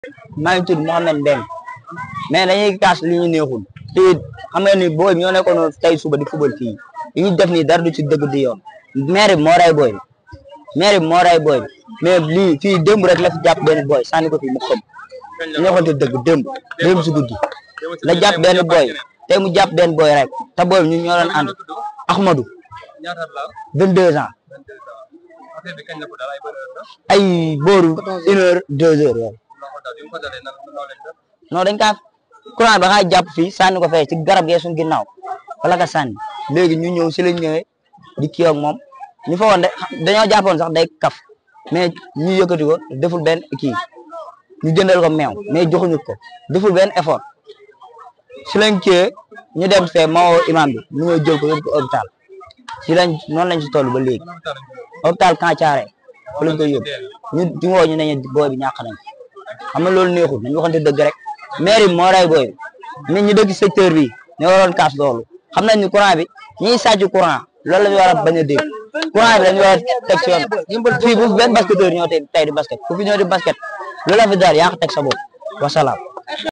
maa ngi tudd Mouhamed Mbeng mais dañuy kaas li ñu neexul te xam nga ni booy ñoo nekkoon tey suba di football fii li ñu def nii dara du ci dëgg di yoon maire bi moo ray booy bi maire bi moo ray booy bi mais lii fii démb rek la fi jàpp benn booy sànni ko fi mu xam ñu waxante dëgg démb démb si guddi la jàpp benn booy tey mu jàpp benn booy rek te booy bi ñun ñoo doon ànd Ahmadou ñaata la 22 ans affaire bi kañ la ko daal ay bëri na ay booru une heure deux heures yooyu la ko daal bi mu ko dalee nan noo leen def non dañ kaa courant ba xaa jàpp fii sànni ko fee ci garab gee suñu ginnaaw wala ka sànni léegi ñu ñëw si lañ ñëwee di kii ak moom ñu fa woon de dañoo jàppoon sax day kaf mais ñu yëkkati ko deful benn kii ñu jëndal ko meew mais joxuñu ko deful benn effort si lañ kii ñu dem fee ma woo imam bi mu ñëw jël ko yóbbu ko hôpital si lañ noonu lañ si toll ba léegi hôpital Kancaare fa lañ koy yóbbu ñu di woo ñu ne ñu booy bi ñàkk nañ xam nga loolu neexul nañ waxante dëgg rek maire bi moo ray booy bi nit ñi dëkk secteur bi ñoo waroon kaas loolu xam nañ ni courant bi ñiy sàcc courant loolu la ñu war a bañ a dégg courant bi dañu war a teg si yoon fii bu benn basketteur ñoo tey tey di basket fu fi ñoo di basket loolu la fi daal yaa ko teg sa bopp wasalaam